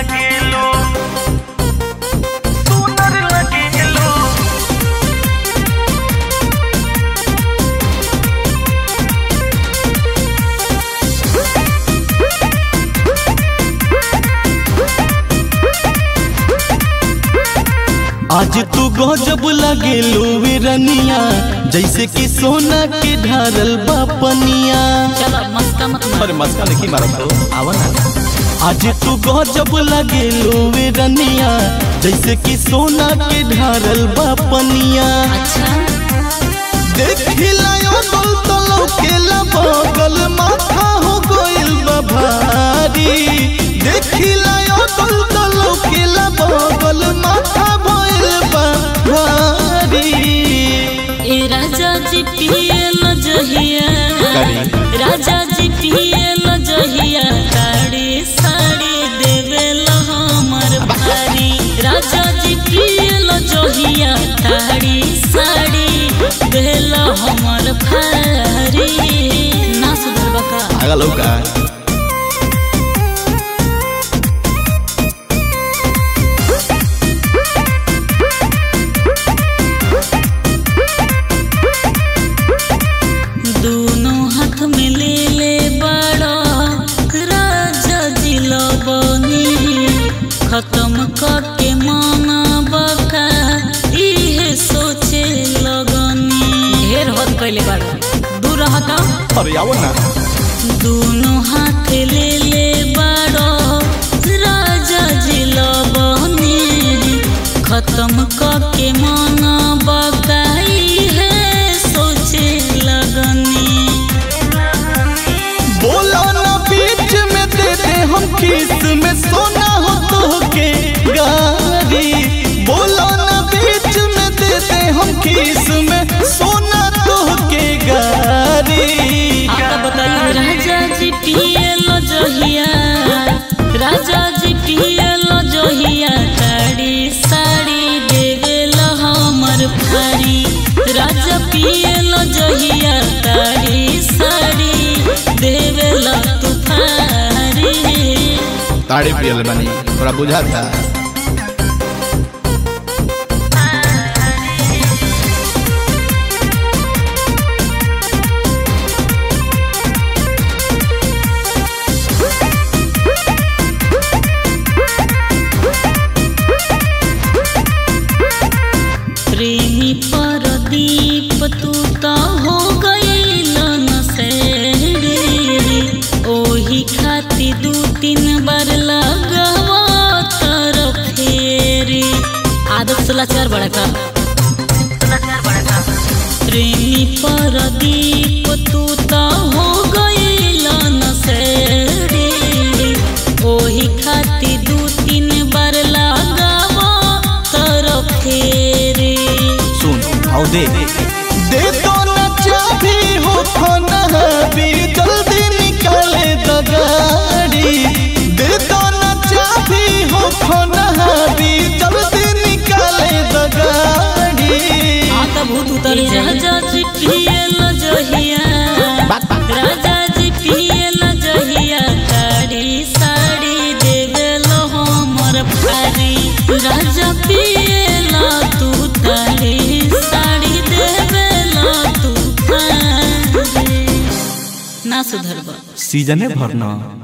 लगेलो सुंदर लगेलो आज तू गजब लगे वे रनिया जैसे कि सोना के ढारल बापनिया चलो मस्का मत मार अरे मस्का नहीं मारत तो आवा ना आज तू गजब लगे वे रनिया जैसे कि सोना के ढारल बापनिया अच्छा देखिला यो गल तो लौकेला बगल माथा हो गइल बा भारी देखिला यो गल तो लौकेला बगल माथा भइल बा भारी ए राजा जी पिए न जहिया करी। राजा जी पिए न जहिया साड़ी साड़ी देवे ला हमर भारी राजा जी पिए न जहिया साड़ी साड़ी देला हमर भारी ना सुधरबा का आगा लौका दोनों हाथ में ले ले बड़ा राजा जी बनी खत्म करके माना बका इहे सोचे लगनी ढेर होत कैले बड़ा दूर हटा अरे आओ ना दोनों हाथ ले ले बड़ा राजा जी बनी खत्म करके माना बका इहे सोचे लगनी बोला ना बीच में दे दे हम किस में सोना हो तो के गारी बोला ना बीच में दे दे हम किस में सोना तो के गारी आता बताइए राजा जी पिए लो जहिया राजा जी पिए लो जहिया साड़ी साड़ी देवे लो हमर भारी राजा पिए लो जहिया साड़ी साड़ी देवे लो तूफारी ताड़ी पियल बनी थोड़ा बुझा था प्रेमी परदीप तू तो हो गईल नसेड़ी ओही खाती दू तीन बार लगवा तर फेरी आदत सुलाचार बड़ा का प्रेमी परदीप तू तो हो गईल नसेड़ी ओही खाती दू तीन बार लगवा तर फेरी सुन आओ दे दे तो ना चाबी हो खाना भी जल्दी निकाले द गाड़ी दे तो ना चाबी हो खाना भी जल्दी निकाले द गाड़ी आता भूत उतर राजा जी पिए ल जहिया राजा जी पिए ल जहिया साड़ी साड़ी देवे लो हमर भारी राजा पिए ल तू तारी साड़ी देवे लो तू भारी ना सुधरबा सीजने भरना